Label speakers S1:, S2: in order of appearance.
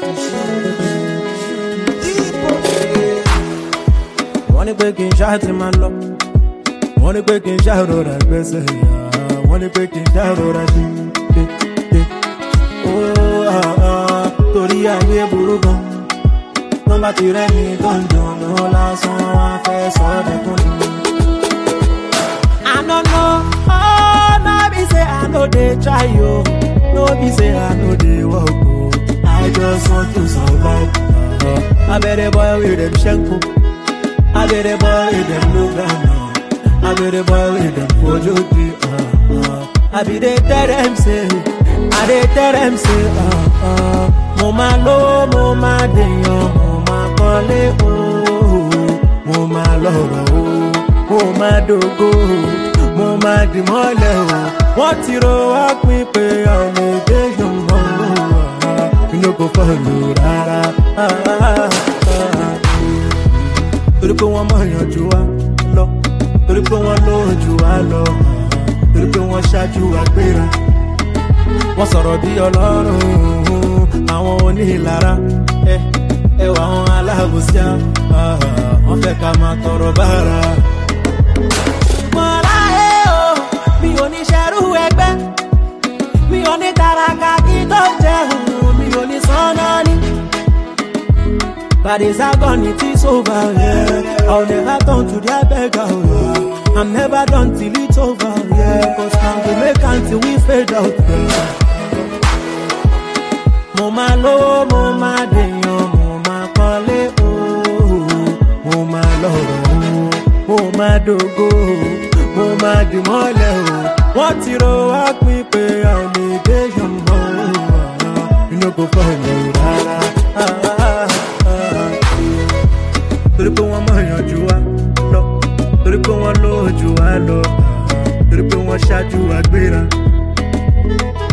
S1: wọ́n ní pé kí n ṣáà ti máa lọ wọ́n ní pé kí n ṣáà rọra gbẹ́sẹ̀ yá wọ́n ní pé kí n ṣáà rọra ṣe dé dé ó ah, ah, torí ayé burú gan tó bá ti rẹ́ni tó ń dùnnú lásán wá fẹ́ sọ ọ́ dẹ́kun ni. I no know, oh, no be say I no dey try yo, no be say I no dey work o, I just want to survive. Uh, I better boy with them shanko, I better boy with them low down, uh, I better boy with them fojoti. Uh, uh, I be dey tell them say, I dey tell them say, uh, uh, mo ma lo, mo ma deyan, mo ma kọ́lé o, mo ma lọ́rọ̀ o, mo ma dogo o, mo ma dì mọ́lẹ̀ o. Wọ́n ti ro wá pín pé ọ̀nà èdè yòówó inú kò fọ́ọ̀lù rárá. Torí pé wọ́n mọ̀ yànjú wa lọ, torí pé wọ́n lójú wa lọ, torí pé wọ́n ṣáájú wa gbéra. Wọ́n sọ̀rọ̀ bí ọlọ́run, àwọn onílara, ẹ ẹwà àwọn aláàbòsí wọ́n fẹ́ ká máa tọrọ bára. Mọ̀lá ẹ̀ o, mi ò ní ṣerú ẹgbẹ́, mi ò ní tàràkà kí tó jẹun, mi ò ní sọ́nà ní. But it's agony, it is over, yeah. I'll never turn to their beggar, yeah. I'm never done till it's over, yeah. Cause now we make until we fade out, yeah. Mo máa lówó, mo máa dèèyàn, mo máa kọ́lé, ooo. Mo máa lọ́rọ̀, ooo. Mo máa dògo, ooo. Mo máa dì mọ́lẹ̀, ooo. Wọ́n ti ro wá pín pé a ò lè dé yọ̀mọ́, ooo. Inú kò fọ́ ìlú rárá. Ah, ah, ah, ah torí pé wọ́n mọ̀ yànjú wa lọ torí pé wọ́n lójú wa lọ torí pé wọ́n ṣáájú wa gbéra.